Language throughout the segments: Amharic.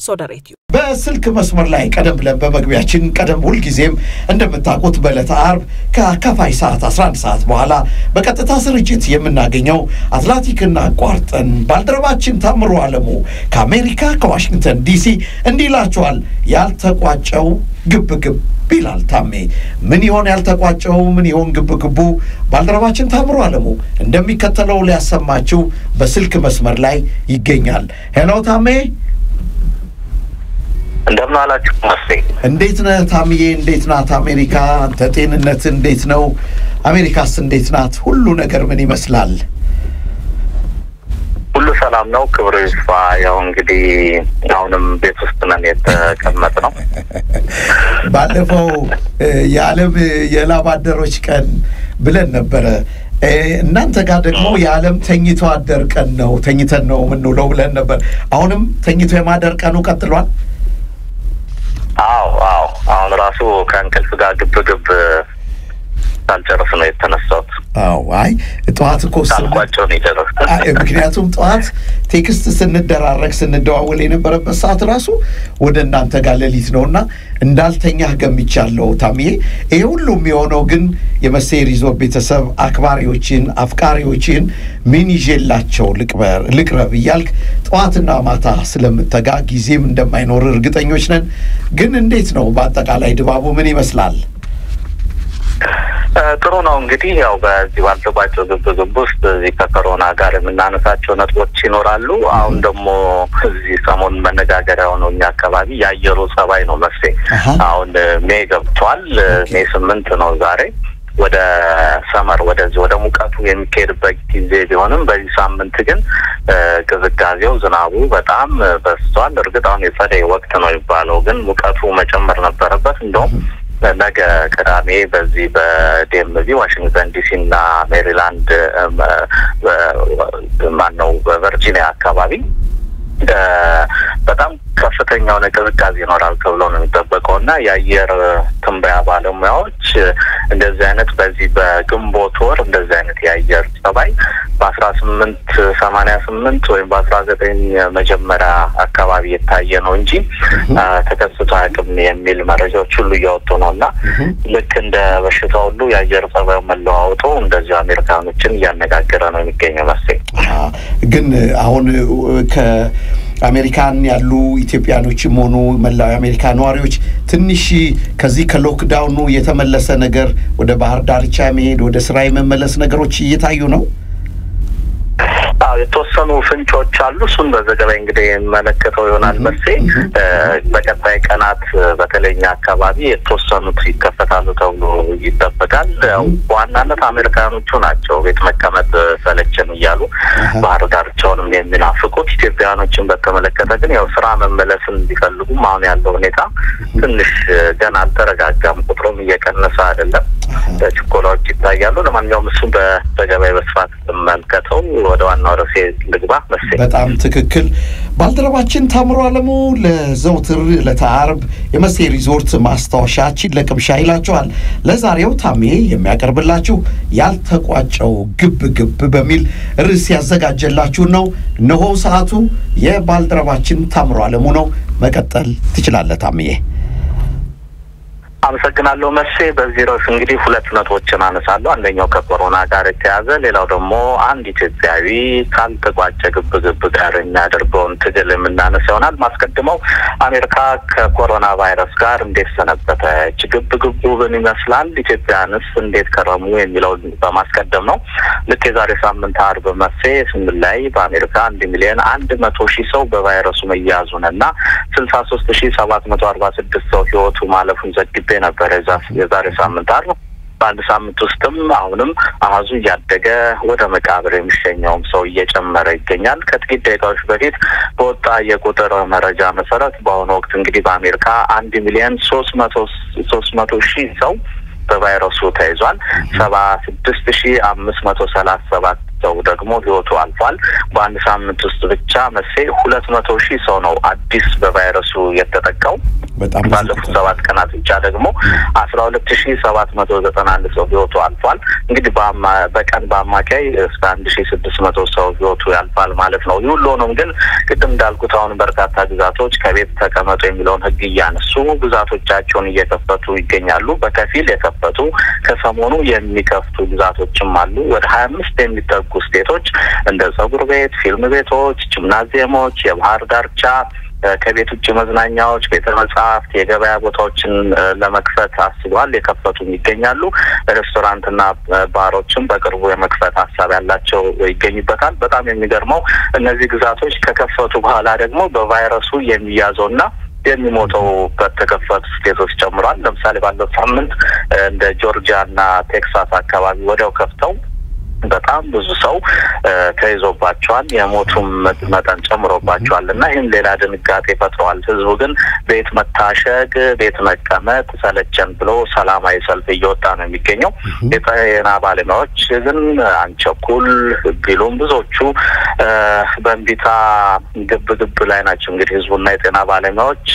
ሶደሬትዩ በስልክ መስመር ላይ ቀደም ብለን በመግቢያችን ቀደም ሁልጊዜም እንደምታውቁት በዕለተ አርብ ከአካፋይ ሰዓት 11 ሰዓት በኋላ በቀጥታ ስርጭት የምናገኘው አትላንቲክና አቋርጠን ባልደረባችን ታምሮ አለሙ ከአሜሪካ ከዋሽንግተን ዲሲ እንዲህ ይላችኋል። ያልተቋጨው ግብ ግብ ይላል ታሜ። ምን ይሆን ያልተቋጨው? ምን ይሆን ግብ ግቡ? ባልደረባችን ታምሮ አለሙ እንደሚከተለው ሊያሰማችው በስልክ መስመር ላይ ይገኛል። ሄሎ ታሜ እንደምን አላችሁ ማስቴ? እንዴት ነህ ታምዬ? እንዴት ናት አሜሪካ? አንተ ጤንነት እንዴት ነው? አሜሪካስ እንዴት ናት? ሁሉ ነገር ምን ይመስላል? ሁሉ ሰላም ነው፣ ክብሩ ይስፋ። ያው እንግዲህ አሁንም ቤት ውስጥ ነን የተቀመጥ ነው። ባለፈው የዓለም የላብ አደሮች ቀን ብለን ነበረ። እናንተ ጋር ደግሞ የዓለም ተኝቶ አደር ቀን ነው፣ ተኝተን ነው የምንውለው ብለን ነበር። አሁንም ተኝቶ የማደር ቀኑ ቀጥሏል። አዎ አዎ፣ አሁን ራሱ ከእንቅልፍ ጋር ግብ ግብ ሳልጨርስ ነው የተነሳሁት። አዎ አይ ጠዋት እኮ ሳልቋጨው ነው የጨረስኩት። ምክንያቱም ጠዋት ቴክስት ስንደራረግ ስንደዋወል የነበረበት ሰዓት ራሱ ወደ እናንተ ጋር ሌሊት ነው እና እንዳልተኛህ ገምቻለሁ ታምዬ። ይሄ ሁሉም የሆነው ግን የመሴ ሪዞርት ቤተሰብ አክባሪዎችን አፍቃሪዎችን ምን ይዤላቸው ልቅረብ እያልክ ጠዋትና ማታ ስለምተጋ ጊዜም እንደማይኖር እርግጠኞች ነን። ግን እንዴት ነው በአጠቃላይ ድባቡ ምን ይመስላል? ጥሩ ነው እንግዲህ ያው በዚህ ባልተቋጨው ግብ ግብ ውስጥ እዚህ ከኮሮና ጋር የምናነሳቸው ነጥቦች ይኖራሉ። አሁን ደግሞ እዚህ ሰሞኑን መነጋገሪያ የሆነው እኛ አካባቢ የአየሩ ጸባይ ነው መሴ። አሁን ሜ ገብቷል። ሜ ስምንት ነው ዛሬ። ወደ ሰመር ወደዚህ ወደ ሙቀቱ የሚካሄድበት ጊዜ ቢሆንም በዚህ ሳምንት ግን ቅዝቃዜው፣ ዝናቡ በጣም በዝቷል። እርግጥ አሁን የጸደይ ወቅት ነው የሚባለው፣ ግን ሙቀቱ መጨመር ነበረበት እንደውም ነገ ቅዳሜ በዚህ በዲኤምቪ ዋሽንግተን ዲሲ እና ሜሪላንድ ማን ነው በቨርጂኒያ አካባቢ በጣም ከፍተኛ የሆነ ቅዝቃዜ ይኖራል ተብሎ ነው የሚጠበቀው እና የአየር ትንበያ ባለሙያዎች እንደዚህ አይነት በዚህ በግንቦት ወር እንደዚህ አይነት የአየር ጸባይ በአስራ ስምንት ሰማንያ ስምንት ወይም በአስራ ዘጠኝ መጀመሪያ አካባቢ የታየ ነው እንጂ ተከስቶ አያውቅም የሚል መረጃዎች ሁሉ እያወጡ ነው እና ልክ እንደ በሽታ ሁሉ የአየር ጸባዩ መለዋወጡ እንደዚሁ አሜሪካኖችን እያነጋገረ ነው የሚገኘው መሰለኝ። ግን አሁን ከ አሜሪካን ያሉ ኢትዮጵያኖችም ሆኑ መላው የአሜሪካ ነዋሪዎች ትንሽ ከዚህ ከሎክዳውኑ የተመለሰ ነገር ወደ ባህር ዳርቻ መሄድ ወደ ስራ የመመለስ ነገሮች እየታዩ ነው። አዎ የተወሰኑ ፍንጮች አሉ። እሱን በዘገባ እንግዲህ የመለከተው ይሆናል መርሴ በቀጣይ ቀናት በተለይኛ አካባቢ የተወሰኑት ይከፈታሉ ተብሎ ይጠበቃል። ያው በዋናነት አሜሪካኖቹ ናቸው ቤት መቀመጥ ሰለቸን እያሉ ባህር ዳርቻውንም የሚናፍቁት። ኢትዮጵያውያኖችን በተመለከተ ግን ያው ስራ መመለስን ቢፈልጉም አሁን ያለው ሁኔታ ትንሽ ገና አልተረጋጋም። ቁጥሩም እየቀነሰ አይደለም። ችኮላዎች ይታያሉ። ለማንኛውም እሱ በዘገባ በስፋት መልከተው ወደ ዋናው ርዕሴ ልግባ መሰለኝ። በጣም ትክክል። ባልደረባችን ታምሮ አለሙ ለዘውትር ዕለተ ዓርብ የመሴ ሪዞርት ማስታወሻችን ለቅምሻ ይላችኋል። ለዛሬው ታሜ የሚያቀርብላችሁ ያልተቋጨው ግብ ግብ በሚል ርዕስ ያዘጋጀላችሁን ነው። እነሆ ሰዓቱ የባልደረባችን ታምሮ አለሙ ነው። መቀጠል ትችላለህ ታምዬ። አመሰግናለሁ መሴ። በዚህ ርዕስ እንግዲህ ሁለት ነጥቦችን አነሳለሁ። አንደኛው ከኮሮና ጋር የተያዘ ሌላው ደግሞ አንድ ኢትዮጵያዊ ካልተቋጨ ግብ ግብ ጋር የሚያደርገውን ትግል የምናነሳ ይሆናል። ማስቀድመው አሜሪካ ከኮሮና ቫይረስ ጋር እንዴት ሰነበተች፣ ግብ ግቡ ምን ይመስላል፣ ኢትዮጵያንስ እንዴት ከረሙ የሚለውን በማስቀደም ነው። ልክ የዛሬ ሳምንት አርብ መሴ ስምንት ላይ በአሜሪካ አንድ ሚሊዮን አንድ መቶ ሺህ ሰው በቫይረሱ መያዙን እና ስልሳ ሶስት ሺህ ሰባት መቶ አርባ ስድስት ሰው ህይወቱ ማለፉን ዘግቤ ነበረ የዛሬ ሳምንት አርብ። በአንድ ሳምንት ውስጥም አሁንም አሀዙ እያደገ ወደ መቃብር የሚሸኘውም ሰው እየጨመረ ይገኛል። ከጥቂት ደቂቃዎች በፊት በወጣ የቁጥር መረጃ መሰረት በአሁኑ ወቅት እንግዲህ በአሜሪካ አንድ ሚሊዮን ሶስት መቶ ሶስት መቶ ሺህ ሰው በቫይረሱ ተይዟል። ሰባ ስድስት ሺህ አምስት መቶ ሰላሳ ሰባት ሰው ደግሞ ህይወቱ አልፏል። በአንድ ሳምንት ውስጥ ብቻ መሴ ሁለት መቶ ሺህ ሰው ነው አዲስ በቫይረሱ የተጠቃው። በጣም ባለፉት ሰባት ቀናት ብቻ ደግሞ አስራ ሁለት ሺህ ሰባት መቶ ዘጠና አንድ ሰው ህይወቱ አልፏል። እንግዲህ በቀን በአማካይ እስከ አንድ ሺህ ስድስት መቶ ሰው ህይወቱ ያልፋል ማለት ነው። ይህ ሁሉ ሆኖም ግን ቅድም እንዳልኩት አሁን በርካታ ግዛቶች ከቤት ተቀመጡ የሚለውን ህግ እያነሱ ግዛቶቻቸውን እየከፈቱ ይገኛሉ። በከፊል የከፈቱ ከሰሞኑ የሚከፍቱ ግዛቶችም አሉ። ወደ ሀያ አምስት የሚጠጉ ስቴቶች እንደ ጸጉር ቤት፣ ፊልም ቤቶች፣ ጂምናዚየሞች፣ የባህር ዳርቻ ከቤት ውጭ መዝናኛዎች፣ ቤተ መጽሐፍት፣ የገበያ ቦታዎችን ለመክፈት አስበዋል። የከፈቱም ይገኛሉ። ሬስቶራንትና ባሮችም በቅርቡ የመክፈት ሀሳብ ያላቸው ይገኝበታል። በጣም የሚገርመው እነዚህ ግዛቶች ከከፈቱ በኋላ ደግሞ በቫይረሱ የሚያዘውና የሚሞተው በተከፈቱ ስቴቶች ጨምሯል። ለምሳሌ ባለው ሳምንት እንደ ጆርጂያ እና ቴክሳስ አካባቢ ወዲያው ከፍተው በጣም ብዙ ሰው ተይዞባቸዋል። የሞቱም መጠን ጨምሮባቸዋል እና ይህም ሌላ ድንጋጤ ፈጥረዋል። ህዝቡ ግን ቤት መታሸግ፣ ቤት መቀመጥ ሰለቸን ብሎ ሰላማዊ ሰልፍ እየወጣ ነው የሚገኘው። የጤና ባለሙያዎች ግን አንቸኩል ቢሉም ብዙዎቹ በእንቢታ ግብ ግብ ላይ ናቸው። እንግዲህ ህዝቡና የጤና ባለሙያዎች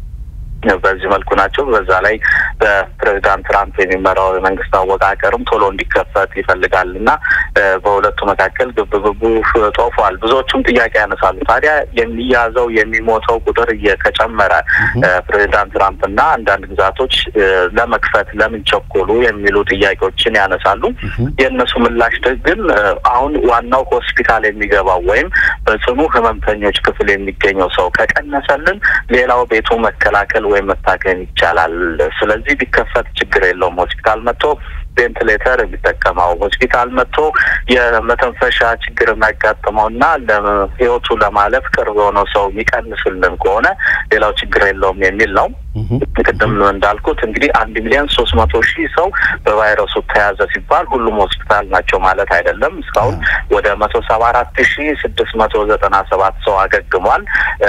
በዚህ መልኩ ናቸው። በዛ ላይ በፕሬዚዳንት ትራምፕ የሚመራው የመንግስት አወቃቀርም ቶሎ እንዲከፈት ይፈልጋል እና በሁለቱ መካከል ግብግቡ ጦፏል። ብዙዎቹም ጥያቄ ያነሳሉ። ታዲያ የሚያዘው የሚሞተው ቁጥር ከጨመረ ፕሬዚዳንት ትራምፕ እና አንዳንድ ግዛቶች ለመክፈት ለምን ቸኮሉ የሚሉ ጥያቄዎችን ያነሳሉ። የእነሱ ምላሽ ግን አሁን ዋናው ሆስፒታል የሚገባው ወይም በጽኑ ህመምተኞች ክፍል የሚገኘው ሰው ከቀነሰልን ሌላው ቤቱ መከላከል ወይም መታከም ይቻላል። ስለዚህ ቢከፈት ችግር የለውም። ሆስፒታል መጥቶ ቬንትሌተር የሚጠቀመው ሆስፒታል መጥቶ የመተንፈሻ ችግር የሚያጋጥመው እና ለህይወቱ ለማለፍ ቅርብ የሆነው ሰው የሚቀንስልን ከሆነ ሌላው ችግር የለውም የሚል ነው። ቅድም እንዳልኩት እንግዲህ አንድ ሚሊዮን ሶስት መቶ ሺህ ሰው በቫይረሱ ተያዘ ሲባል ሁሉም ሆስፒታል ናቸው ማለት አይደለም። እስካሁን ወደ መቶ ሰባ አራት ሺህ ስድስት መቶ ዘጠና ሰባት ሰው አገግሟል።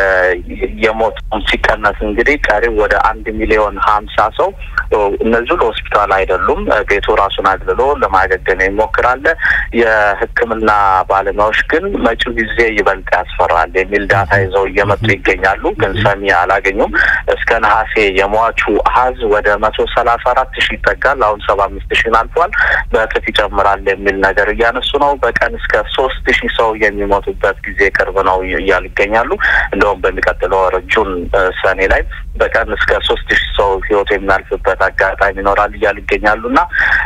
የሞቱም ሲቀነስ እንግዲህ ቀሪው ወደ አንድ ሚሊዮን ሀምሳ ሰው እነዚሁ ለሆስፒታል አይደሉም ቤቱ ራሱን አግልሎ ለማገገም ይሞክራል። የሕክምና ባለሙያዎች ግን መጪው ጊዜ ይበልጥ ያስፈራል የሚል ዳታ ይዘው እየመጡ ይገኛሉ። ግን ሰሚ አላገኙም። እስከ ነሐሴ የሟቹ አሀዝ ወደ መቶ ሰላሳ አራት ሺህ ይጠጋል። አሁን ሰባ አምስት ሺህን አልፏል። በእጥፍ ይጨምራል የሚል ነገር እያነሱ ነው። በቀን እስከ ሶስት ሺህ ሰው የሚሞቱበት ጊዜ ቅርብ ነው እያሉ ይገኛሉ። እንደውም በሚቀጥለው ወር ጁን ሰኔ ላይ በቀን እስከ ሶስት ሺህ ሰው ህይወቱ የሚያልፍበት አጋጣሚ ይኖራል እያሉ ይገኛሉ እና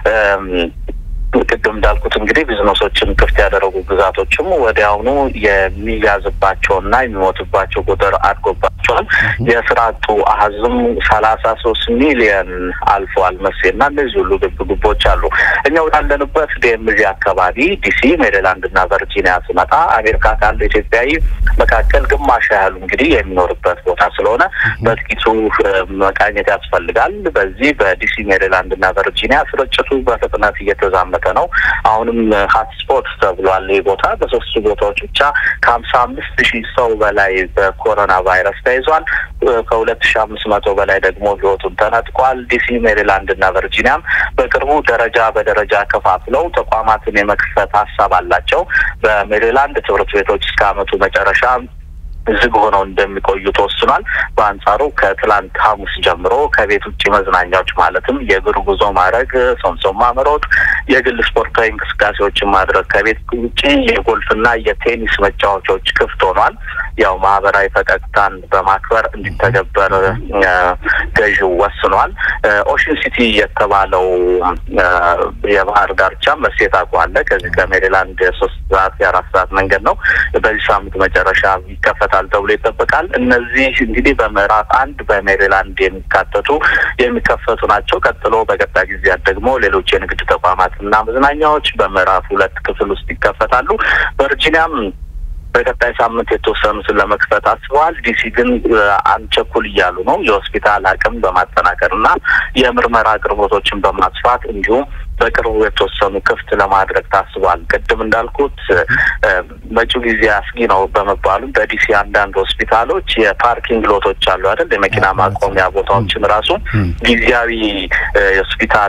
ቅድም እንዳልኩት እንግዲህ ቢዝነሶችን ክፍት ያደረጉ ግዛቶችም ወዲያውኑ የሚያዝባቸውና የሚሞትባቸው ቁጥር አድጎባቸዋል። የስራ አጡ አሀዝም ሰላሳ ሶስት ሚሊየን አልፈዋል መሴና እነዚህ ሁሉ ግብ ግቦች አሉ። እኛ ወዳለንበት ዲኤምዚ አካባቢ ዲሲ፣ ሜሪላንድ እና ቨርጂኒያ ስመጣ አሜሪካ ካለ ኢትዮጵያዊ መካከል ግማሽ ያህሉ እንግዲህ የሚኖርበት ቦታ ስለሆነ በጥቂቱ መቃኘት ያስፈልጋል። በዚህ በዲሲ ሜሪላንድ እና ቨርጂኒያ ስርጭቱ በፍጥነት እየተዛመተ ነው። አሁንም ሀትስፖት ተብሏል። ይህ ቦታ በሶስቱ ቦታዎች ብቻ ከሀምሳ አምስት ሺህ ሰው በላይ በኮሮና ቫይረስ ተይዟል። ከሁለት ሺህ አምስት መቶ በላይ ደግሞ ህይወቱን ተነጥቋል። ዲሲ፣ ሜሪላንድ እና ቨርጂኒያም በቅርቡ ደረጃ በደረጃ ከፋፍለው ተቋማትን የመክፈት ሀሳብ አላቸው። በሜሪላንድ ትምህርት ቤቶች እስከ አመቱ መጨረሻ ዝግ ሆነው እንደሚቆዩ ተወስኗል። በአንጻሩ ከትላንት ሐሙስ ጀምሮ ከቤት ውጭ መዝናኛዎች ማለትም የእግር ጉዞ ማድረግ፣ ሶምሶማ መሮጥ፣ የግል ስፖርታዊ እንቅስቃሴዎችን ማድረግ ከቤት ውጭ የጎልፍና የቴኒስ መጫወቻዎች ክፍት ሆኗል። ያው ማህበራዊ ፈቀቅታን በማክበር እንዲተገበር ገዢው ወስኗል። ኦሽን ሲቲ የተባለው የባህር ዳርቻ መሴት አቋለ ከዚህ ከሜሪላንድ የሶስት ሰዓት የአራት ሰዓት መንገድ ነው። በዚህ ሳምንት መጨረሻ ይከፈታል ተብሎ ይጠበቃል። እነዚህ እንግዲህ በምዕራፍ አንድ በሜሪላንድ የሚካተቱ የሚከፈቱ ናቸው። ቀጥሎ በቀጣይ ጊዜያት ደግሞ ሌሎች የንግድ ተቋማትና መዝናኛዎች በምዕራፍ ሁለት ክፍል ውስጥ ይከፈታሉ። ቨርጂኒያም በቀጣይ ሳምንት የተወሰኑትን ለመክፈት አስበዋል። ዲሲ ግን አንቸኩል እያሉ ነው። የሆስፒታል አቅም በማጠናከር እና የምርመራ አቅርቦቶችን በማስፋት እንዲሁም በቅርቡ የተወሰኑ ክፍት ለማድረግ ታስቧል። ቅድም እንዳልኩት መጪው ጊዜ አስጊ ነው በመባሉ በዲሲ አንዳንድ ሆስፒታሎች የፓርኪንግ ሎቶች አሉ አይደል? የመኪና ማቆሚያ ቦታዎችን ራሱ ጊዜያዊ የሆስፒታል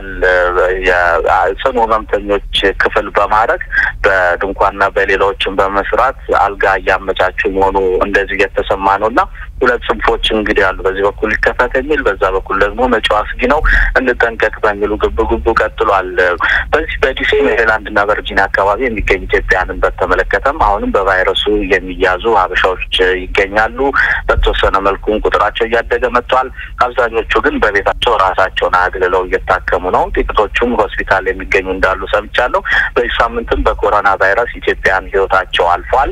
የጽኑ ህመምተኞች ክፍል በማድረግ በድንኳንና በሌላዎችን በመስራት አልጋ እያመቻቹ መሆኑ እንደዚህ እየተሰማ ነው እና ሁለት ጽንፎች እንግዲህ አሉ። በዚህ በኩል ሊከፈት የሚል በዛ በኩል ደግሞ መጪው አስጊ ነው እንጠንቀቅ በሚሉ ግብ ግቡ ቀጥሏል። በዚህ በዲሲ ሜሪላንድ እና ቨርጂኒያ አካባቢ የሚገኙ ኢትዮጵያንን በተመለከተም አሁንም በቫይረሱ የሚያዙ ሀበሻዎች ይገኛሉ። በተወሰነ መልኩም ቁጥራቸው እያደገ መጥቷል። አብዛኞቹ ግን በቤታቸው ራሳቸውን አግልለው እየታከሙ ነው። ጥቂቶቹም ሆስፒታል የሚገኙ እንዳሉ ሰምቻለሁ። በዚህ ሳምንትም በኮሮና ቫይረስ ኢትዮጵያን ህይወታቸው አልፏል።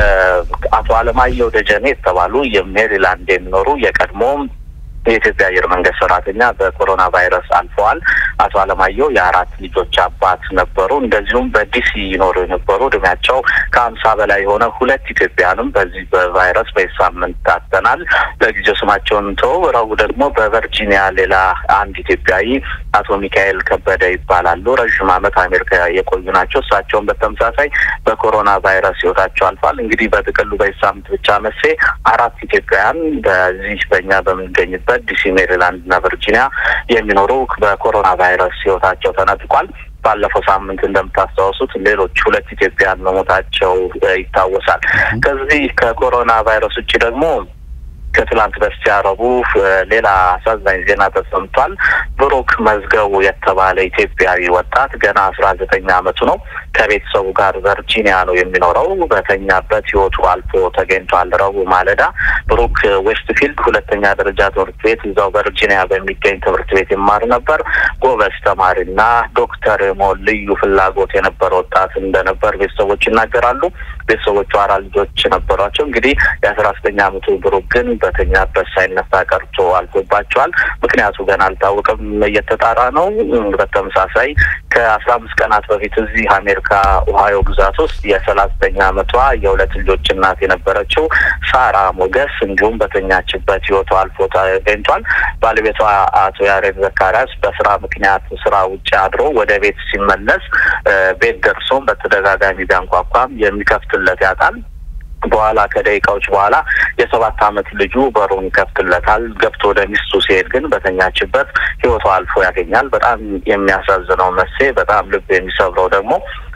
አቶ አለማየሁ ደጀኔ የተባሉ የሜሪላንድ የሚኖሩ የቀድሞ የኢትዮጵያ አየር መንገድ ሰራተኛ በኮሮና ቫይረስ አልፈዋል። አቶ አለማየሁ የአራት ልጆች አባት ነበሩ። እንደዚሁም በዲሲ ይኖሩ የነበሩ እድሜያቸው ከሀምሳ በላይ የሆነ ሁለት ኢትዮጵያንም በዚህ በቫይረስ በዚህ ሳምንት ታተናል። ለጊዜው ስማቸውን ተው። ረቡዕ ደግሞ በቨርጂኒያ ሌላ አንድ ኢትዮጵያዊ አቶ ሚካኤል ከበደ ይባላሉ። ረዥም ዓመት አሜሪካ የቆዩ ናቸው። እሳቸውን በተመሳሳይ በኮሮና ቫይረስ ህይወታቸው አልፏል። እንግዲህ በጥቅሉ በዚህ ሳምንት ብቻ መሴ አራት ኢትዮጵያውያን በዚህ በእኛ በምንገኝበት ዲሲ፣ ሜሪላንድ እና ቨርጂኒያ የሚኖሩ በኮሮና ቫይረስ ህይወታቸው ተነጥቋል። ባለፈው ሳምንት እንደምታስታውሱት ሌሎች ሁለት ኢትዮጵያን መሞታቸው ይታወሳል። ከዚህ ከኮሮና ቫይረስ ውጭ ደግሞ ከትላንት በስቲያ ረቡዕ ሌላ አሳዛኝ ዜና ተሰምቷል። ብሩክ መዝገቡ የተባለ ኢትዮጵያዊ ወጣት ገና አስራ ዘጠኝ አመቱ ነው። ከቤተሰቡ ጋር ቨርጂኒያ ነው የሚኖረው። በተኛበት ህይወቱ አልፎ ተገኝቷል። ረቡዕ ማለዳ ብሩክ ዌስትፊልድ ሁለተኛ ደረጃ ትምህርት ቤት እዛው ቨርጂኒያ በሚገኝ ትምህርት ቤት ይማር ነበር። ጎበዝ ተማሪና ዶክተር የመሆን ልዩ ፍላጎት የነበረ ወጣት እንደነበር ቤተሰቦች ይናገራሉ። ቤተሰቦቹ አራት ልጆች ነበሯቸው። እንግዲህ የአስራ ዘጠኝ አመቱ ብሩክ ግን በተኛበት ሳይነሳ ቀርቶ አልፎባቸዋል። ምክንያቱ ገና አልታወቀም፣ እየተጣራ ነው። በተመሳሳይ ከአስራ አምስት ቀናት በፊት እዚህ አሜሪካ ኦሃዮ ግዛት ውስጥ የሰላሳ ዘጠኝ አመቷ የሁለት ልጆች እናት የነበረችው ሳራ ሞገስ እንዲሁም በተኛችበት ህይወቷ አልፎ ተገኝቷል። ባለቤቷ አቶ ያሬድ ዘካሪያስ በስራ ምክንያት ስራ ውጭ አድሮ ወደ ቤት ሲመለስ ቤት ደርሶም በተደጋጋሚ ቢያንኳኳም የሚከፍትለት ያጣል። በኋላ ከደቂቃዎች በኋላ የሰባት አመት ልጁ በሩን ይከፍትለታል። ገብቶ ወደ ሚስቱ ሲሄድ ግን በተኛችበት ህይወቷ አልፎ ያገኛል። በጣም የሚያሳዝነው መሴ፣ በጣም ልብ የሚሰብረው ደግሞ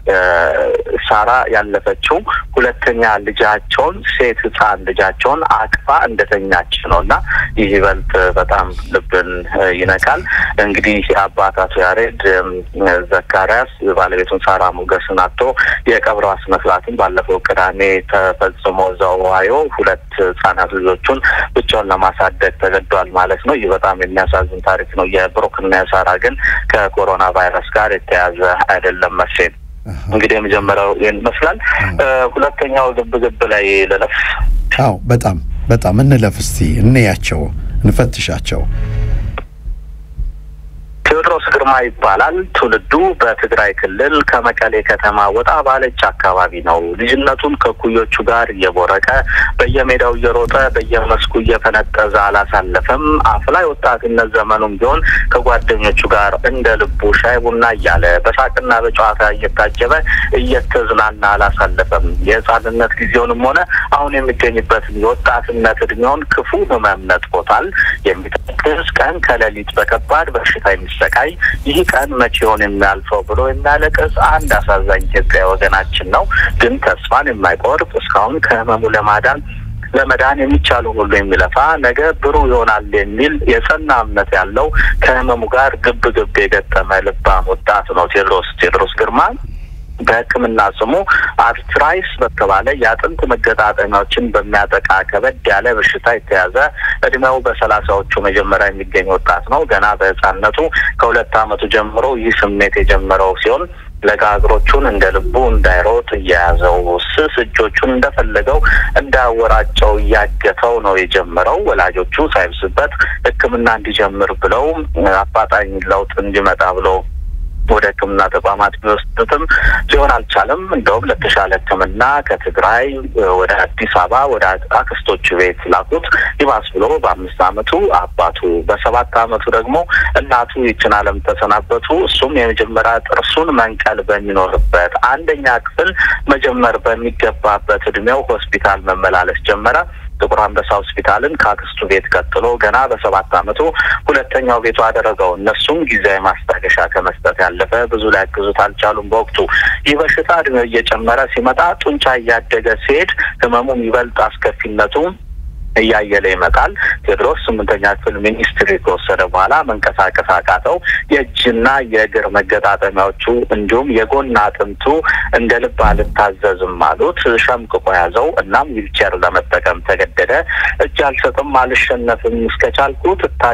ሳራ ያለፈችው ሁለተኛ ልጃቸውን ሴት ህፃን ልጃቸውን አቅፋ እንደተኛች ነው እና ይህ ይበልጥ በጣም ልብን ይነካል። እንግዲህ አባት አቶ ያሬድ ዘካሪያስ ባለቤቱን ሳራ ሞገስን አቶ የቀብረ ስነ ስርዓትን ባለፈው ቅዳሜ ተፈጽሞ እዛው ኦሃዮ ሁለት ህጻናት ልጆቹን ብቻውን ለማሳደግ ተገዷል ማለት ነው። ይህ በጣም የሚያሳዝን ታሪክ ነው። የብሩክና የሳራ ግን ከኮሮና ቫይረስ ጋር የተያዘ አይደለም መቼም እንግዲህ የመጀመሪያው ይህን ይመስላል። ሁለተኛው ግብ ግብ ላይ ልለፍ። አዎ በጣም በጣም እንለፍ እስቲ እንያቸው፣ እንፈትሻቸው። ቴዎድሮስ ግርማ ይባላል። ትውልዱ በትግራይ ክልል ከመቀሌ ከተማ ወጣ ባለች አካባቢ ነው። ልጅነቱን ከኩዮቹ ጋር እየቦረቀ በየሜዳው እየሮጠ በየመስኩ እየፈነጠዘ አላሳለፈም። አፍላይ ወጣትነት ዘመኑም ቢሆን ከጓደኞቹ ጋር እንደ ልቡ ሻይ ቡና እያለ በሳቅና በጨዋታ እየታጀበ እየተዝናና አላሳለፈም። የህፃንነት ጊዜውንም ሆነ አሁን የሚገኝበትን የወጣትነት እድሜውን ክፉ ህመም ነጥቆታል። የሚጠቅስ ቀን ከሌሊት በከባድ በሽታ የሚሰቃይ ይህ ቀን መቼውን የሚያልፈው ብሎ የሚያለቅስ አንድ አሳዛኝ ኢትዮጵያዊ ወገናችን ነው። ግን ተስፋን የማይቆርጥ እስካሁን ከህመሙ ለማዳን ለመዳን የሚቻሉ ሁሉ የሚለፋ ነገ ብሩህ ይሆናል የሚል የጸና እምነት ያለው ከህመሙ ጋር ግብ ግብ የገጠመ ልባም ወጣት ነው ቴዎድሮስ ቴዎድሮስ ግርማ በሕክምና ስሙ አርትራይስ በተባለ የአጥንት መገጣጠሚያዎችን በሚያጠቃ ከበድ ያለ በሽታ የተያዘ እድሜው በሰላሳዎቹ መጀመሪያ የሚገኝ ወጣት ነው። ገና በህፃነቱ ከሁለት ዓመቱ ጀምሮ ይህ ስሜት የጀመረው ሲሆን ለጋ እግሮቹን እንደ ልቡ እንዳይሮጥ እየያዘው ስስ እጆቹን እንደፈለገው እንዳወራጨው እያገተው ነው የጀመረው። ወላጆቹ ሳይብስበት ሕክምና እንዲጀምር ብለው አፋጣኝ ለውጥ እንዲመጣ ብለው ወደ ሕክምና ተቋማት ቢወስዱትም ሊሆን አልቻለም። አልቻለም። እንደውም ለተሻለ ሕክምና ከትግራይ ወደ አዲስ አበባ ወደ አክስቶቹ ቤት ላኩት። ይባስ ብሎ በአምስት አመቱ አባቱ በሰባት አመቱ ደግሞ እናቱ ይችን ዓለም ተሰናበቱ። እሱም የመጀመሪያ ጥርሱን መንቀል በሚኖርበት አንደኛ ክፍል መጀመር በሚገባበት እድሜው ሆስፒታል መመላለስ ጀመረ። ጥቁር አንበሳ ሆስፒታልን ከአክስቱ ቤት ቀጥሎ ገና በሰባት አመቱ ሁለተኛው ቤቱ አደረገው። እነሱም ጊዜያዊ ማስታገሻ ከመስጠት ያለፈ ብዙ ሊያግዙት አልቻሉም። በወቅቱ ይህ በሽታ እድሜው እየጨመረ ሲመጣ ጡንቻ እያደገ ሲሄድ ህመሙም ይበልጥ አስከፊነቱ እያየለ ይመጣል። ቴዎድሮስ ስምንተኛ ክፍል ሚኒስትሪ ከወሰደ በኋላ መንቀሳቀስ አቃተው። የእጅና የእግር መገጣጠሚያዎቹ እንዲሁም የጎን አጥንቱ እንደ ልብ አልታዘዝም አሉት። ሸምቅቆ ያዘው። እናም ዊልቸር ለመጠቀም ተገደደ። እጅ አልሰጥም፣ አልሸነፍም፣ እስከቻልኩ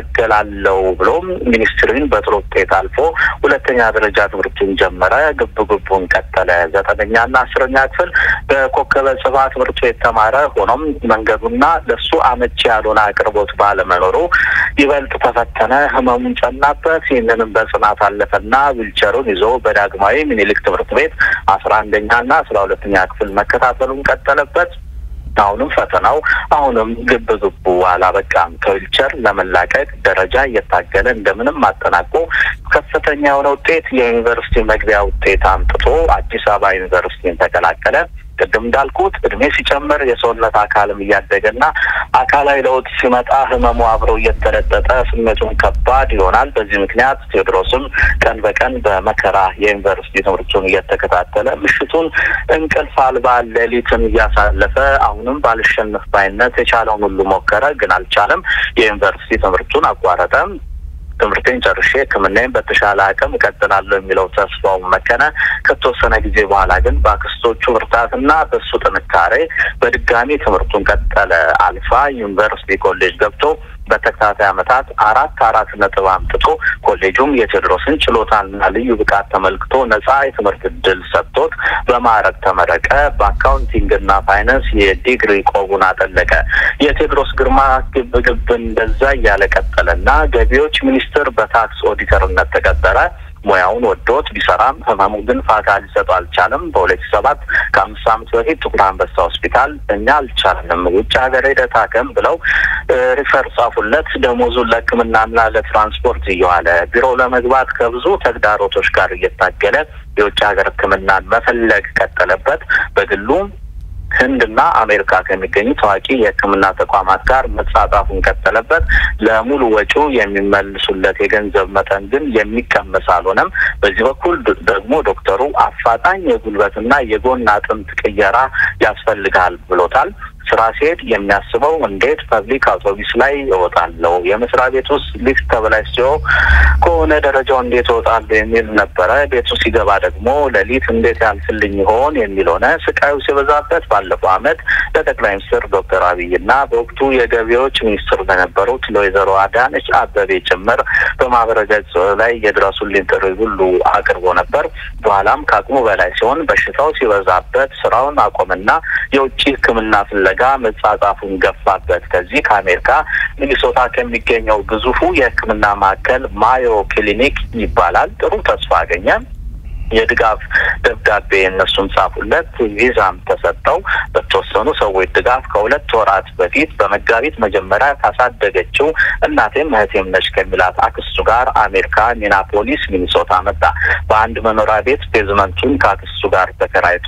ትታገላለው ብሎም ሚኒስትሪን በጥሩ ውጤት አልፎ ሁለተኛ ደረጃ ትምህርቱን ጀመረ። ግብ ግቡን ቀጠለ። ዘጠነኛና አስረኛ ክፍል በኮከበ ጽባ ትምህርት ቤት ተማረ። ሆኖም መንገዱና ለሱ አመቺ ያልሆነ አቅርቦት ባለመኖሩ ይበልጥ ተፈተነ። ህመሙን ጨናበት። ይህንንም በጽናት አለፈና ዊልቸሩን ይዞ በዳግማዊ ሚኒሊክ ትምህርት ቤት አስራ አንደኛና አስራ ሁለተኛ ክፍል መከታተሉን ቀጠለበት። አሁንም ፈተናው አሁንም ግብ ግቡ አላበቃም። ከዊልቸር ለመላቀቅ ደረጃ እየታገለ እንደምንም አጠናቆ ከፍተኛ የሆነ ውጤት የዩኒቨርሲቲ መግቢያ ውጤት አምጥቶ አዲስ አበባ ዩኒቨርሲቲን ተቀላቀለ። ቅድም እንዳልኩት እድሜ ሲጨምር የሰውነት አካልም እያደገና አካላዊ ለውጥ ሲመጣ ህመሙ አብሮ እየተለጠጠ ስሜቱን ከባድ ይሆናል። በዚህ ምክንያት ቴዎድሮስም ቀን በቀን በመከራ የዩኒቨርሲቲ ትምህርቱን እየተከታተለ ምሽቱን እንቅልፍ አልባ ሌሊትን እያሳለፈ አሁንም ባልሸነፍ ባይነት የቻለውን ሁሉ ሞከረ፣ ግን አልቻለም። የዩኒቨርሲቲ ትምህርቱን አቋረጠ። ትምህርቴን ጨርሼ ሕክምናዬን በተሻለ አቅም እቀጥላለሁ የሚለው ተስፋው መከነ። ከተወሰነ ጊዜ በኋላ ግን በአክስቶቹ ብርታትና በሱ ጥንካሬ በድጋሚ ትምህርቱን ቀጠለ። አልፋ ዩኒቨርሲቲ ኮሌጅ ገብቶ በተከታታይ ዓመታት አራት አራት ነጥብ አምጥቶ ኮሌጁም የቴዎድሮስን ችሎታና ልዩ ብቃት ተመልክቶ ነጻ የትምህርት እድል ሰጥቶት በማዕረግ ተመረቀ። በአካውንቲንግና ፋይናንስ የዲግሪ ቆቡን አጠለቀ። የቴዎድሮስ ግርማ ግብ ግብ እንደዛ እያለ ቀጠለና ገቢዎች ሚኒስትር በታክስ ኦዲተርነት ተቀጠረ። ሙያውን ወዶት ቢሰራም ህመሙ ግን ፋታ ሊሰጡ አልቻለም። በሁለት ሺህ ሰባት ከአምስት ዓመት በፊት ጥቁር አንበሳ ሆስፒታል እኛ አልቻልንም፣ ውጭ ሀገር ሄደህ ታከም ብለው ሪፈር ጻፉለት። ደሞዙን ለሕክምናና ለትራንስፖርት እየዋለ ቢሮ ለመግባት ከብዙ ተግዳሮቶች ጋር እየታገለ የውጭ ሀገር ሕክምናን መፈለግ ቀጠለበት። በግሉ ህንድና አሜሪካ ከሚገኙ ታዋቂ የህክምና ተቋማት ጋር መጻጻፉን ቀጠለበት። ለሙሉ ወጪው የሚመልሱለት የገንዘብ መጠን ግን የሚቀመስ አልሆነም። በዚህ በኩል ደግሞ ዶክተሩ አፋጣኝ የጉልበትና የጎን አጥንት ቅየራ ያስፈልጋል ብሎታል። ስራ ሲሄድ የሚያስበው እንዴት ፐብሊክ አውቶቡስ ላይ እወጣለሁ፣ የመስሪያ ቤት ውስጥ ሊፍት ተበላሽቶ ከሆነ ደረጃው እንዴት እወጣለሁ የሚል ነበረ። ቤቱ ሲገባ ደግሞ ሌሊት እንዴት ያልፍልኝ ይሆን የሚል ሆነ። ስቃዩ ሲበዛበት ባለፈው ዓመት ለጠቅላይ ሚኒስትር ዶክተር አብይና በወቅቱ የገቢዎች ሚኒስትር ለነበሩት ለወይዘሮ አዳነች አበቤ ጭምር በማህበረ ገጽ ላይ የድረሱልኝ ጥሪ ሁሉ አቅርቦ ነበር። በኋላም ከአቅሙ በላይ ሲሆን በሽታው ሲበዛበት ስራውን አቆምና የውጭ ሕክምና ፍለጋ መጻጻፉን ገፋበት። ከዚህ ከአሜሪካ ሚኒሶታ ከሚገኘው ግዙፉ የሕክምና ማዕከል ማዮ ክሊኒክ ይባላል ጥሩ ተስፋ አገኘ። የድጋፍ ደብዳቤ እነሱም ጻፉለት። ቪዛም ተሰጠው። በተወሰኑ ሰዎች ድጋፍ ከሁለት ወራት በፊት በመጋቢት መጀመሪያ ካሳደገችው እናቴም እህቴም ነች ከሚላት አክስቱ ጋር አሜሪካ ሚናፖሊስ ሚኒሶታ መጣ። በአንድ መኖሪያ ቤት ቤዝመንቱን ከአክስቱ ጋር ተከራይቶ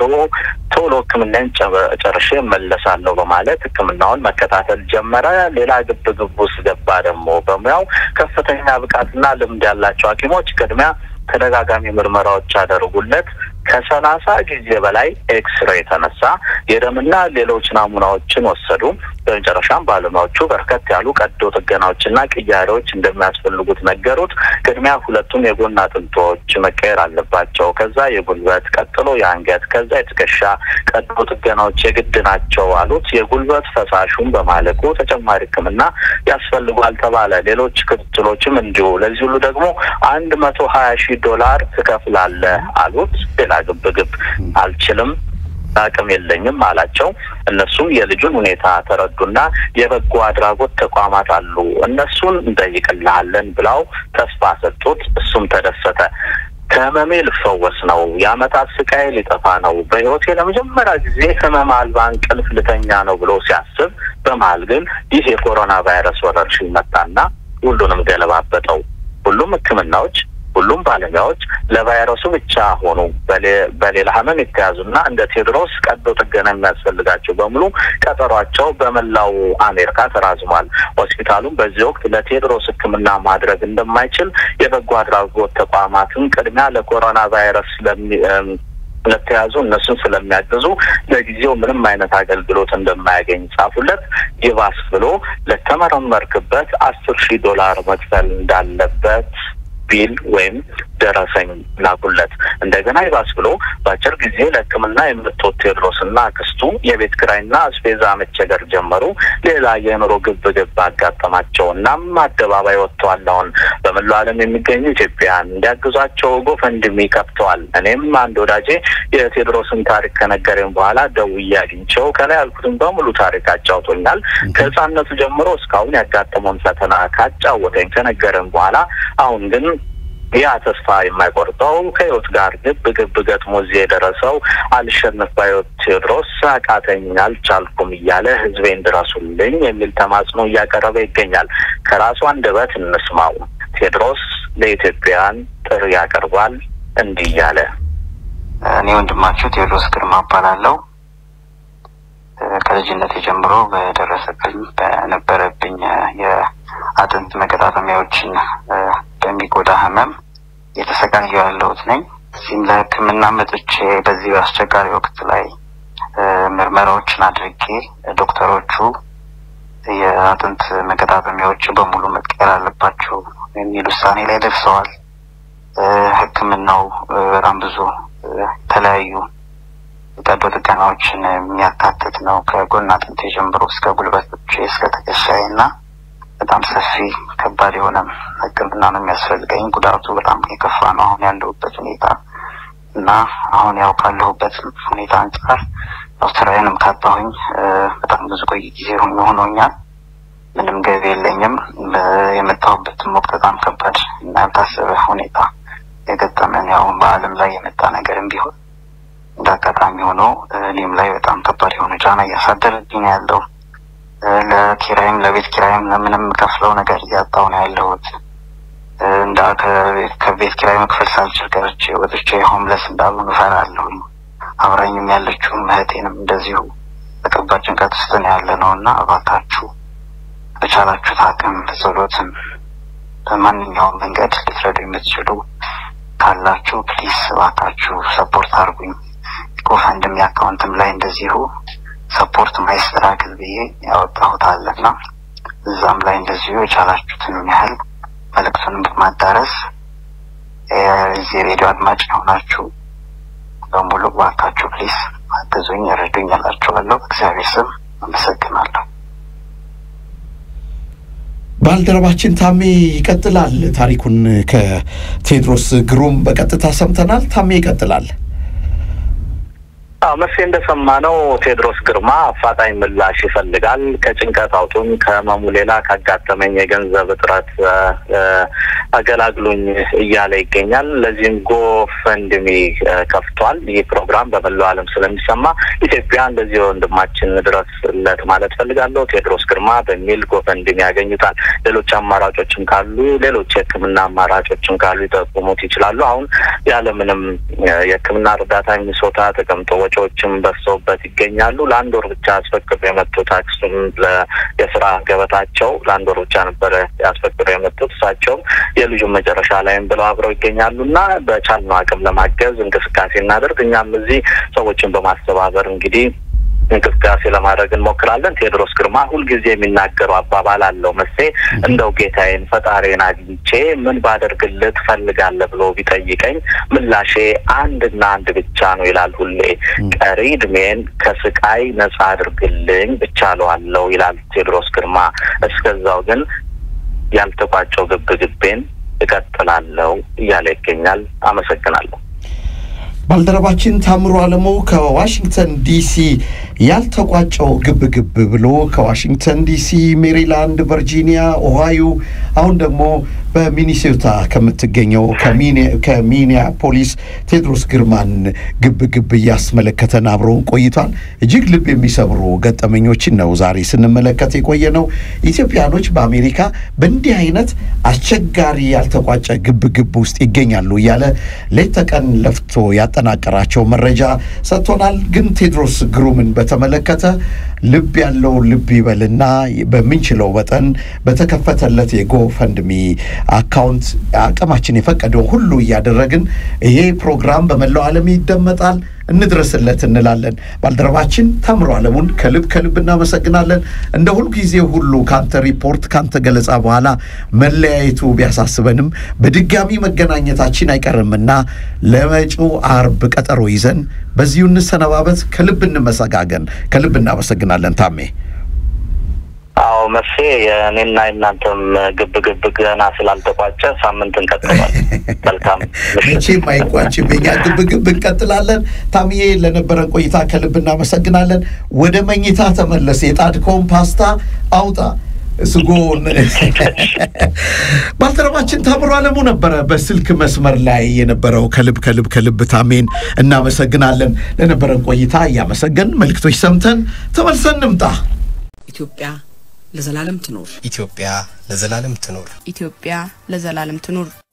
ቶሎ ሕክምናን ጨርሼ መለሳለሁ በማለት ሕክምናውን መከታተል ጀመረ። ሌላ ግብ ግብ ውስጥ ገባ። ደግሞ በሙያው ከፍተኛ ብቃትና ልምድ ያላቸው ሐኪሞች ቅድሚያ ተደጋጋሚ ምርመራዎች ያደርጉለት። ከሰላሳ ጊዜ በላይ ኤክስሬ የተነሳ የደምና ሌሎች ናሙናዎችን ወሰዱ። በመጨረሻም ባለሙያዎቹ በርከት ያሉ ቀዶ ጥገናዎችና ቅያሬዎች እንደሚያስፈልጉት ነገሩት። ቅድሚያ ሁለቱም የጎን አጥንቶች መቀየር አለባቸው። ከዛ የጉልበት ቀጥሎ የአንገት ከዛ የትከሻ ቀዶ ጥገናዎች የግድ ናቸው አሉት። የጉልበት ፈሳሹን በማለቁ ተጨማሪ ሕክምና ያስፈልጓል ተባለ። ሌሎች ክትትሎችም እንዲሁ። ለዚህ ሁሉ ደግሞ አንድ መቶ ሀያ ሺህ ዶላር ትከፍላለህ አሉት። ሌላ ግብ ግብ አልችልም አቅም የለኝም አላቸው። እነሱም የልጁን ሁኔታ ተረዱና የበጎ አድራጎት ተቋማት አሉ እነሱን እንጠይቅልሃለን ብለው ተስፋ ሰጡት። እሱም ተደሰተ። ከህመሜ ልፈወስ ነው፣ የአመታት ስቃይ ሊጠፋ ነው፣ በህይወቴ ለመጀመሪያ ጊዜ ህመም አልባ እንቅልፍ ልተኛ ነው ብሎ ሲያስብ በመሀል ግን ይህ የኮሮና ቫይረስ ወረርሽኝ መጣና ሁሉንም ገለባበጠው። ሁሉም ህክምናዎች ሁሉም ባለሙያዎች ለቫይረሱ ብቻ ሆኑ። በሌላ ህመም የተያዙና እንደ ቴዎድሮስ ቀዶ ጥገና የሚያስፈልጋቸው በሙሉ ቀጠሯቸው በመላው አሜሪካ ተራዝሟል። ሆስፒታሉም በዚህ ወቅት ለቴዎድሮስ ህክምና ማድረግ እንደማይችል የበጎ አድራጎት ተቋማትን ቅድሚያ ለኮሮና ቫይረስ ለተያዙ እነሱን ስለሚያግዙ ለጊዜው ምንም አይነት አገልግሎት እንደማያገኝ ጻፉለት። ይባስ ብሎ ለተመረመርክበት አስር ሺህ ዶላር መክፈል እንዳለበት ቢል ወይም ደረሰኝ ላኩለት። እንደገና ይባስ ብሎ በአጭር ጊዜ ለህክምና የምትወት ቴዎድሮስና አክስቱ የቤት ኪራይና አስቤዛ መቸገር ጀመሩ። ሌላ የኑሮ ግብ ግብ አጋጠማቸው። እናም አደባባይ ወጥተዋል። አሁን በመላው ዓለም የሚገኙ ኢትዮጵያውያን እንዲያግዟቸው ጎፈንድሚ ከፍተዋል። እኔም አንድ ወዳጄ የቴዎድሮስን ታሪክ ከነገረኝ በኋላ ደውዬ አግኝቼው ከላይ ያልኩትን በሙሉ ታሪክ አጫውቶኛል። ከህፃነቱ ጀምሮ እስካሁን ያጋጠመውን ፈተና ካጫወተኝ ከነገረኝ በኋላ አሁን ግን ያ ተስፋ የማይቆርጠው ከህይወት ጋር ግብ ግብ ገጥሞ እዚህ የደረሰው አልሸነፍ ባዮት ቴዎድሮስ አቃተኝ፣ አልቻልኩም እያለ ህዝቤን ድረሱልኝ የሚል ተማጽኖ እያቀረበ ይገኛል። ከራሱ አንደበት እንስማው። ቴዎድሮስ ለኢትዮጵያውያን ጥሪ ያቀርባል እንዲህ እያለ እኔ ወንድማችሁ ቴዎድሮስ ግርማ እባላለሁ። ከልጅነት ጀምሮ በደረሰብኝ በነበረብኝ የአጥንት መገጣጠሚያዎችን በሚጎዳ ህመም እየተሰቃየሁ ያለሁት ነኝ። እዚህም ለሕክምና መጥቼ በዚህ አስቸጋሪ ወቅት ላይ ምርመራዎችን አድርጌ ዶክተሮቹ የአጥንት መገጣጠሚያዎች በሙሉ መቀየር አለባቸው የሚል ውሳኔ ላይ ደርሰዋል። ሕክምናው በጣም ብዙ የተለያዩ ቀዶ ጥገናዎችን የሚያካትት ነው። ከጎን አጥንቴ ጀምሮ እስከ ጉልበቶቼ እስከ ትከሻዬ እና በጣም ሰፊ ከባድ የሆነ ሕክምና ነው የሚያስፈልገኝ። ጉዳቱ በጣም የከፋ ነው አሁን ያለሁበት ሁኔታ እና አሁን ያው ካለሁበት ሁኔታ አንጻር ያው ስራዬንም ካጣሁኝ በጣም ብዙ ቆይ ጊዜ ሆኖኛል። ምንም ገቢ የለኝም። የመጣሁበትም ወቅት በጣም ከባድ እና ያልታሰበ ሁኔታ የገጠመን ያው በዓለም ላይ የመጣ ነገርም ቢሆን እንደ አጋጣሚ ሆኖ እኔም ላይ በጣም ከባድ የሆነ ጫና እያሳደረብኝ ነው ያለው። ለኪራይም ለቤት ኪራይም ለምንም ከፍለው ነገር እያጣሁ ነው ያለሁት። እንዳ ከቤት ኪራይ መክፈል ሳልችል ቀርቼ ወጥቼ ሆምለስ እንዳልሆን እፈራለሁኝ። አብራኝም ያለችውን እህቴንም እንደዚሁ በከባድ ጭንቀት ውስጥ ነው ያለ ነው እና እባካችሁ በቻላችሁት አቅም በጸሎትም በማንኛውም መንገድ ልትረዱ የምትችሉ ካላችሁ ፕሊስ እባካችሁ ሰፖርት አድርጉኝ። ጎፈንድሚ አካውንትም ላይ እንደዚሁ ሰፖርት ማይስተራግል ብዬ ያወጣሁት አለና እዛም ላይ እንደዚሁ የቻላችሁትን ያህል መልእክቱንም በማዳረስ የዚህ ሬዲዮ አድማጭ የሆናችሁ በሙሉ እባካችሁ ፕሊስ አግዙኝ፣ ረዱኝ እላችኋለሁ። እግዚአብሔር ስም አመሰግናለሁ። ባልደረባችን ታሜ ይቀጥላል። ታሪኩን ከቴዎድሮስ ግሩም በቀጥታ ሰምተናል። ታሜ ይቀጥላል። አዎ መቼ እንደሰማነው ቴዎድሮስ ግርማ አፋጣኝ ምላሽ ይፈልጋል። ከጭንቀት አውጡኝ፣ ከህመሙ ሌላ ካጋጠመኝ የገንዘብ እጥረት አገላግሉኝ እያለ ይገኛል። ለዚህም ጎፈንድሚ ከፍቷል። ይህ ፕሮግራም በመላው ዓለም ስለሚሰማ ኢትዮጵያ እንደዚህ ወንድማችን ድረስለት ማለት ፈልጋለሁ ቴዎድሮስ ግርማ በሚል ጎፈንድሚ ያገኙታል። ሌሎች አማራጮችም ካሉ ሌሎች የህክምና አማራጮችም ካሉ ይጠቁሙት ይችላሉ። አሁን ያለምንም የህክምና እርዳታ ሚኒሶታ ተቀምጦ ወጪዎችም በዝተውበት ይገኛሉ። ለአንድ ወር ብቻ አስፈቅዶ የመጡት አክሱም የስራ ገበታቸው ለአንድ ወር ብቻ ነበረ ያስፈቅዶ የመጡት እሳቸውም የልጁን መጨረሻ ላይም ብለው አብረው ይገኛሉ እና በቻልነው አቅም ለማገዝ እንቅስቃሴ እናደርግ። እኛም እዚህ ሰዎችን በማስተባበር እንግዲህ እንቅስቃሴ ለማድረግ እንሞክራለን። ቴዎድሮስ ግርማ ሁልጊዜ የሚናገረው አባባል አለው መሴ እንደው ጌታዬን ፈጣሪን አግኝቼ ምን ባደርግልህ ትፈልጋለህ ብሎ ቢጠይቀኝ ምላሼ አንድና አንድ ብቻ ነው ይላል ሁሌ። ቀሪ እድሜን ከስቃይ ነጻ አድርግልኝ ብቻ እለዋለሁ ይላል ቴዎድሮስ ግርማ። እስከዛው ግን ያልተቋጨው ግብ ግቤን እቀጥላለሁ እያለ ይገኛል። አመሰግናለሁ። ባልደረባችን ታምሮ አለሙ ከዋሽንግተን ዲሲ ያልተቋጨው ግብ ግብ ብሎ ከዋሽንግተን ዲሲ፣ ሜሪላንድ፣ ቨርጂኒያ፣ ኦሃዮ አሁን ደግሞ በሚኒሶታ ከምትገኘው ከሚኒያፖሊስ ቴድሮስ ግርማን ግብ ግብ እያስመለከተን አብረውን ቆይቷል። እጅግ ልብ የሚሰብሩ ገጠመኞችን ነው ዛሬ ስንመለከት የቆየ ነው። ኢትዮጵያኖች በአሜሪካ በእንዲህ አይነት አስቸጋሪ ያልተቋጨ ግብ ግብ ውስጥ ይገኛሉ እያለ ሌት ተቀን ለፍቶ ያጠናቀራቸው መረጃ ሰጥቶናል። ግን ቴድሮስ ግሩምን በተመለከተ ልብ ያለው ልብ ይበልና በምንችለው መጠን በተከፈተለት የጎፈንድሚ አካውንት አቅማችን የፈቀደው ሁሉ እያደረግን ይሄ ፕሮግራም በመላው ዓለም ይደመጣል። እንድረስለት እንላለን። ባልደረባችን ታምሮ አለሙን ከልብ ከልብ እናመሰግናለን። እንደ ሁልጊዜ ሁሉ ካንተ ሪፖርት ካንተ ገለጻ በኋላ መለያየቱ ቢያሳስበንም በድጋሚ መገናኘታችን አይቀርምና ለመጪው አርብ ቀጠሮ ይዘን በዚሁ እንሰነባበት። ከልብ እንመሰጋገን። ከልብ እናመሰግናለን ታሜ። አዎ መርሴ የእኔና የእናንተም ግብ ግብ ገና ስላልተቋጨ ሳምንት እንቀጥላል። መልካም መቼም አይቋጭም። የኛ ግብ ግብ እንቀጥላለን። ታምዬ ለነበረን ቆይታ ከልብ እናመሰግናለን። ወደ መኝታ ተመለስ። የጣድከውን ፓስታ አውጣ። ስጎን ባልደረባችን ታምሮ አለሙ ነበረ በስልክ መስመር ላይ የነበረው። ከልብ ከልብ ከልብ ታሜን እናመሰግናለን። ለነበረን ቆይታ እያመሰገን መልእክቶች ሰምተን ተመልሰን እንምጣ። ኢትዮጵያ ለዘላለም ትኖር። ኢትዮጵያ ለዘላለም ትኖር። ኢትዮጵያ ለዘላለም ትኑር።